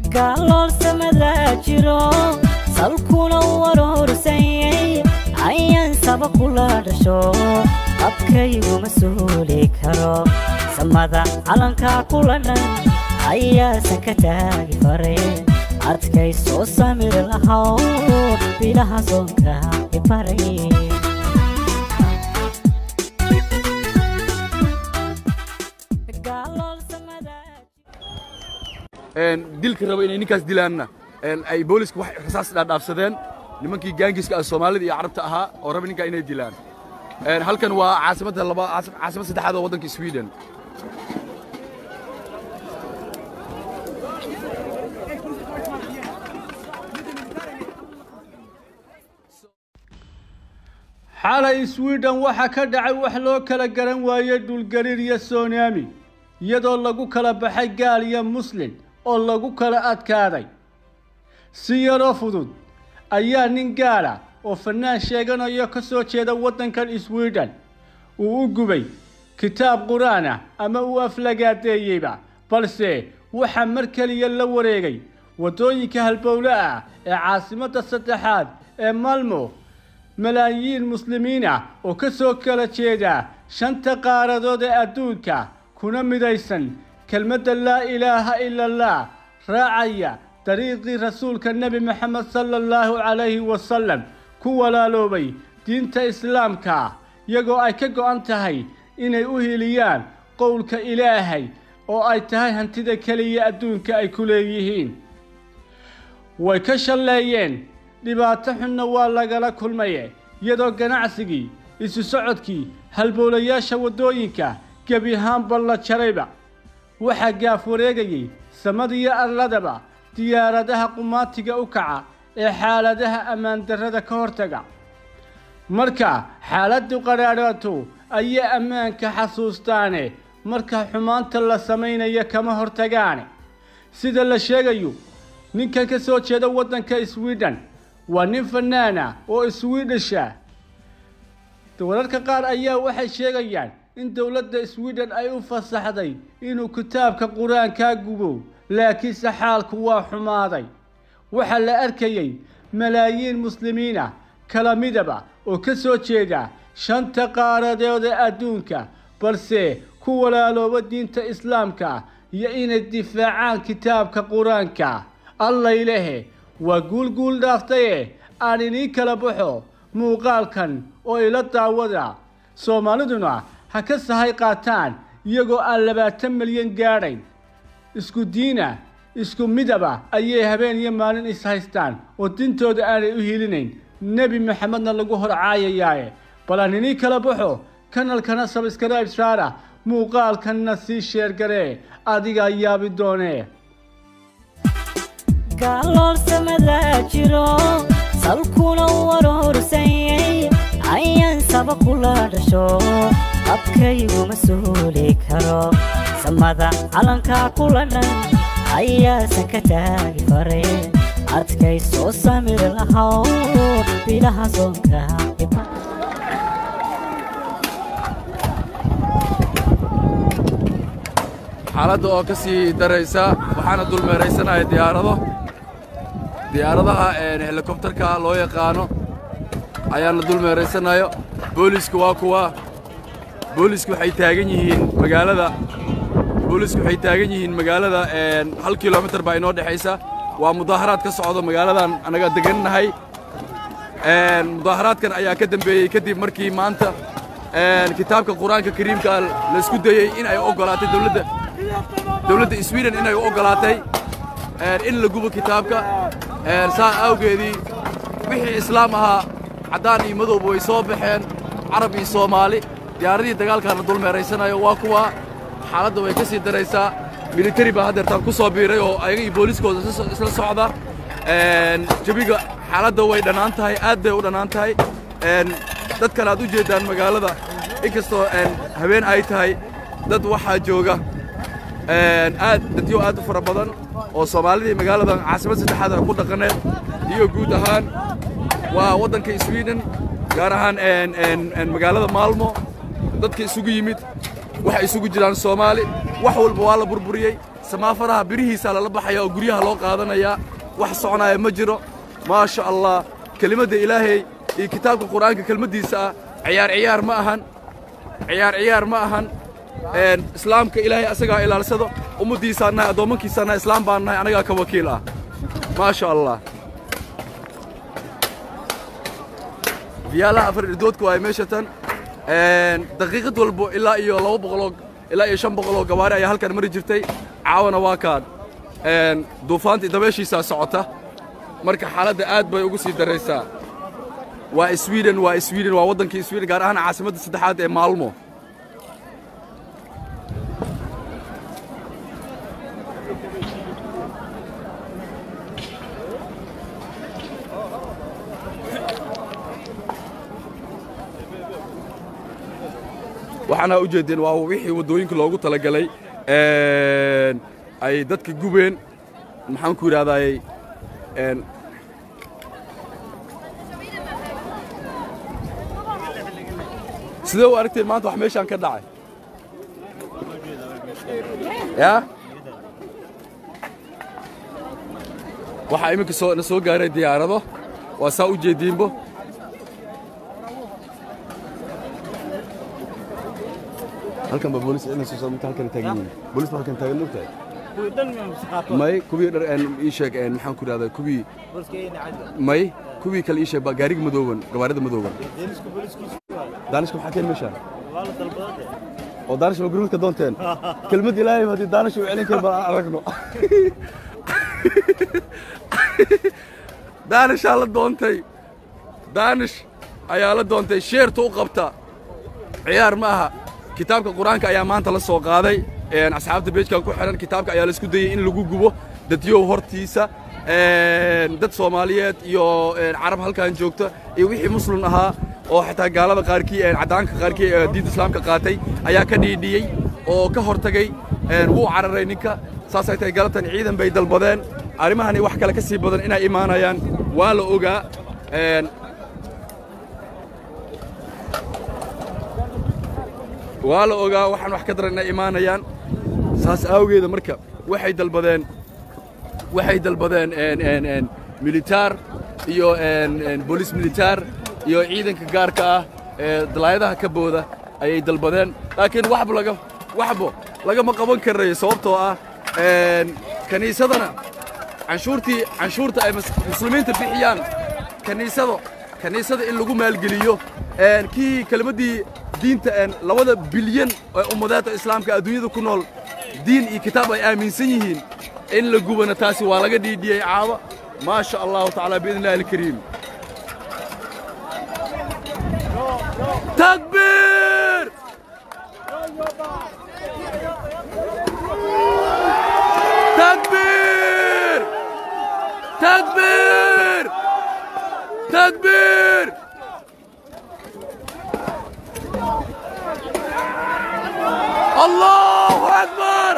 gaalloolsamada jiro salkuna warorsanyay ayaan saba kula dhasho abkayguma suuli karo samada calankaa kula dhan ayaasan ka taagi faray adkay soo samir lahaw bilaha soonka ibaray dilka raba inay ninkaas dilaanna ay booliska wax rasaas dhaadhaafsadeen nimankii gaangiska ah soomaalida iyo carabta ahaa oo raba ninkaa inay dilaan halkan waa caasimadda laba caasimad saddexaad oo waddanka sweden xalay sweden waxaa ka dhacay wax loo kala garan waayey dhulgariir iyo sonaami iyadoo lagu kala baxay gaal iyo muslin oo lagu kala adkaaday si yaroo fudud ayaa nin gaala oo fanaan sheeganayo ka soo jeeda waddankan sweden uu u gubay kitaab qur-aan ah ama uu aflagaadeeyeyba balse waxaa mar keliya la wareegay waddooyinka halbowle ah ee caasimadda saddexaad ee malmo malaayiin muslimiin ah oo ka soo kala jeeda shanta qaaradood ee adduunka kuna midaysan kelmadda laa ilaaha ila allah raacaya dariiqii rasuulka nebi moxamed sala allahu calayhi wasalam ku walaaloobay diinta islaamka iyagoo ay ka go'an tahay inay u hiliyaan qowlka ilaahay oo ay tahay hantida keliya adduunka ay ku leeyihiin way ka shalleeyeen dhibaato xunna waa lagala kulmaye iyadoo ganacsigii isu socodkii halbowlayaasha waddooyinka gebi ahaanba la jarayba waxaa gaaf wareegayey samadiyo arladaba diyaaradaha qumaatiga u kaca ee xaaladaha ammaan darrada ka hortaga marka xaaladdu qadhaadhaato ayay ammaanka xasuustaane marka xumaanta la samaynayo kama hortagaane sida la sheegayo ninkan ka soo jeeda waddanka sweden waa nin fanaana oo swedisha wararka qaar ayaa waxay sheegayaan in dowladda sweden ay u fasaxday inuu kitaabka qur-aankaa gubo laakiinse xaalku waa xumaaday waxaa la arkayey malaayiin muslimiin ah kala midaba oo ka soo jeeda shanta qaaradood ee adduunka balse ku walaalooba diinta islaamka iyo inay difaacaan kitaabka qur-aanka allaylehe waa guul guul dhaaftaye aan idiin kala baxo muuqaalkan oo ila daawada soomaaliduna ha ka sahay qaataan iyagoo aan labaatan milyan gaadhayn isku diina isku midaba ayay habeen iyo maalin is haystaan oo dintooda aanay u hilinayn nebi maxamedna lagu hor caayayaaye bal aan idiin kala baxo kanalkana sabskribe saara muuqaalkanna sii sheergaree adigaa yaabi doonee gaalloolsamada jiro salkuna warorsanyay ayaan saba kula dhasho abkayguma suuli karo samada calankaa kula dhan ayaasan ka taagi faray adkay soo samir lahaw bilaha soonka xaaladda oo ka sii daraysa waxaana dulmeeraysanaya diyaarado diyaaradaha helikobtarka loo yaqaano ayaana dulmeeraysanayo booliisku waa kuwa booliisku waxay taagan yihiin magaalada booliisku waxay taagan yihiin magaalada hal kilomitir baa inoo dhexaysa waa mudaaharaad ka socdo magaaladan annaga degannahay mudaaharaadkan ayaa ka dambeeyey kadib markii maanta kitaabka qur-aanka kariimka laysku dayey in ay oggolaatay dowladda dowladda sweden inay u oggolaatay in la gubo kitaabka saa awgeedii wixii islaam ahaa caddaan iyo madowba way soo baxeen carab iyo soomaali diyaaradihii dagaalkaana dulmeeraysanayo waa kuwa xaaladda way ka sii daraysaa militari baa haddeertaan ku soo biiray oo ayaga iyo booliiskooda isla socda jabiga xaaladda way dhannaan tahay aad bay u dhannaan tahay dad kale aad u jeeddaan magaalada inkastoo habeen ay tahay dad waxaa jooga aad dadyo aad u fara badan oo soomaalidii magaaladan caasimad saddexaad ay ku dhaqaneed iyo guud ahaan waa waddanka sweden gaar ahaan magaalada maalmo dadka isugu yimid waxay isugu jiraan soomaali wax walba waa la burburiyey samaafaraha birihiisaa lala baxaya oo guryaha loo qaadanayaa wax soconaya ma jiro maasha allah kelimadda ilaahay iyo kitaabka qur'aanka kelmaddiisa ah ciyaar ciyaar ma ahan ciyaar ciyaar ma ahan een, islaamka ilaahay asagaa ilaalsado ummaddiisaan nahay addoommankiisaan nahay islaam baan nahay anagaa ka wakiil ah maasha allah biyaalaha afar irdoodka waaye meesha tan Een, daqiiqad walbo ilaa iyo laba boqoloo ilaa iyo shan boqoloo gawaari ayaa halkan mari jirtay caawana waa kaan Een, duufaantii dabeeshiisaa socota marka xaaladda aad bay ugu sii daraysaa waa sweden waa sweden waa waddankii sweden gaar ahaan caasimadda saddexaad ee maalmo waxaana u jeedeen waa wixii waddooyinka loogu talagalay een, ay dadka gubeen maxaan ku yidhahdaay een, sidee u aragteen maanta wax meeshaan ka dhacay ya waxaa iminka soo na soo gaaray diyaarado waa saa u jeediinbo halkan ba boolis ciidan soo socda halkan taagan yihiin boolis halkan taagan moogtahay may kuwii dhar een ii sheeg een maxaan ku yidhahdaa kuwii may kuwii kale ii sheeg baa gaariga madooban gawaarida madooban daanishka maxaa keen meeshaan oo daanish ma gurmadka doonteen kelmad ilaahay haddii daanish uu celin keen baan aan aragno daanishaa la doontay daanish ayaa la doontay sheerta u qabta ciyaar ma aha kitaabka qur-aanka ayaa maanta la soo qaaday een, asxaabta beejkan ku xidhan kitaabka ayaa laisku dayey in lagu gubo dadyow hortiisa een, dad soomaaliyeed iyo een, carab halkan joogta iyo wixii muslim ahaa oo xitaa gaalada qaarkii een, caddaanka qaarkii ee diinta islaamka qaatay ayaa ka dhiidhiyey oo ka hortagay een, wuu cararay ninka saasay tahay galabtan ciidan bay dalbadeen arrimahani wax kale ka sii badan inay imaanayaan waa la ogaa een, waa la ogaa waxaan wax ka daran inay imaanayaan saas aawgeeda marka waxay dalbadeen waxay dalbadeen een een een militaar iyo een een booliis militaar iyo ciidanka gaarka ah ee dalaayadaha ka booda ayay dalbadeen laakiin waxba laga waxba lagama qaban karayo sababtoo ah een kaniisadana canshuurtii canshuurta ay mus- muslimiinta bixiyaan kaniisado kaniisada in lagu maalgeliyo een kii kelmaddii diinta een labada bilyan ee ummadaadka islaamka adduunyada ku nool diin iyo kitaab ay aaminsan yihiin in la gubana taasi waa laga dhiidhiyey caaba maa sha allahu tacaala biidn illahi alkariim takbiir takbiir takbiir takbiir allahu akbar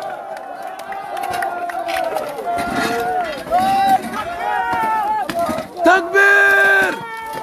takbiir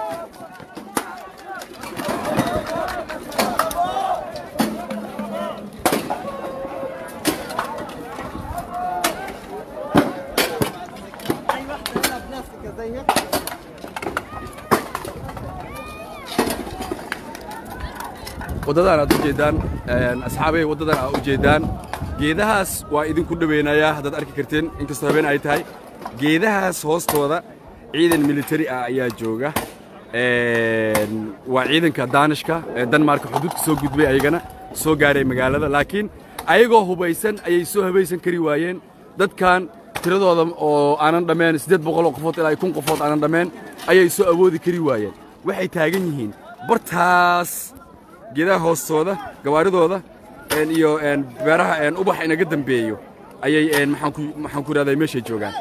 waddadan aad u jeeddaan asxaabay waddadan aad u jeeddaan geedahaas waa idinku dhoweynayaa haddaad arki karteen inkastoo habeen ay tahay geedahaas hoostooda ciidan militari ah ayaa jooga Een, waa ciidanka daanishka ee danmarka xuduudka soo gudbay ayagana soo gaaray magaalada laakiin ayagoo hubaysan ayay soo habaysan kari waayeen dadkan tiradooda oo aanan dhammeen siddeed boqoloo qofood ilaa kun qofood aanan dhammeen ayay soo awoodi kari waayeen waxay taagan yihiin bartaas geedaha hoostooda gawaaridooda een, iyo een, beeraha een, ubax inaga dambeeyo ayay een, maxaan ku maxaan ku idhahdaa meeshay joogaan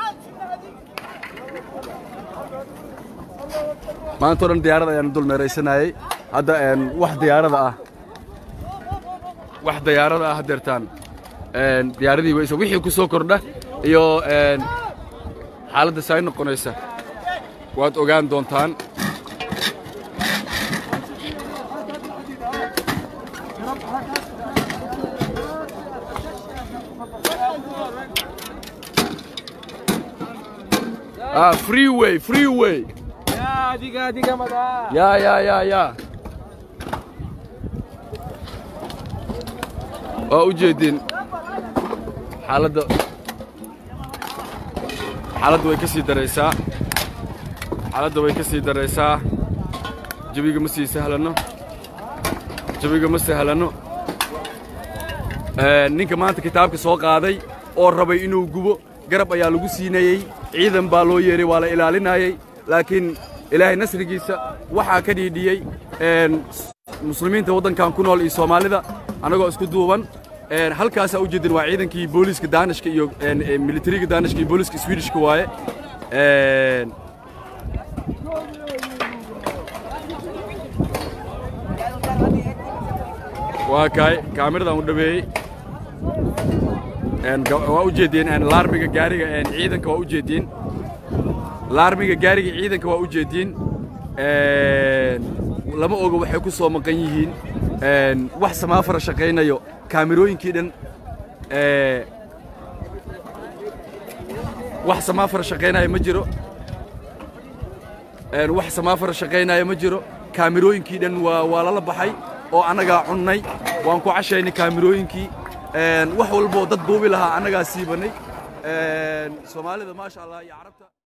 maanta o dhan diyaarad ayaan dul meeraysanayay hadda een, wax diyaarada ah wax diyaarada ah hadeertaan een, diyaaradii weyse wixii ku soo kordha iyo een, xaaladda saay noqonaysa waad ogaan doontaan ah freeway freeway Ya, diga, diga, mada. ya ya ya ya waa u jeedin xaaladda xaaladda way ka sii daraysaa xaaladda way ka sii daraysaa jabiga ma sii sahlanno jabiga ma sahlanno ninka maanta kitaabka soo qaaday oo rabay inuu gubo garab ayaa lagu siinayey ciidan baa loo yeeray waa la ilaalinayey laakiin ilaahay nasrigiisa waxaa ka dhiidhiyey muslimiinta waddankan ku nool iyo soomaalida annagoo isku duuban halkaasaa u jeedin waa ciidankii booliiska daanishka iyo militariga daanishka iyo booliiska swedishka waaye waa kaay kaamiradan u dhaweeyey waa u jeediyeen laarmiga gaariga ciidanka waa u jeediyeen laarmiga gaariga ciidanka waa u jeediyeen lama oga waxay ku soo maqan yihiin wax samaafara shaqaynayo kaamirooyinkii dhan wax samaafara shaqaynaya ma jiro wax samaafara shaqaynaya ma jiro kaamirooyinkii dhan waa waa lala baxay oo annagaa cunnay waan ku cashaynay kaamirooyinkii wax walboo dad duubi lahaa annagaa siibanay soomaalida maasha allah iyo carabta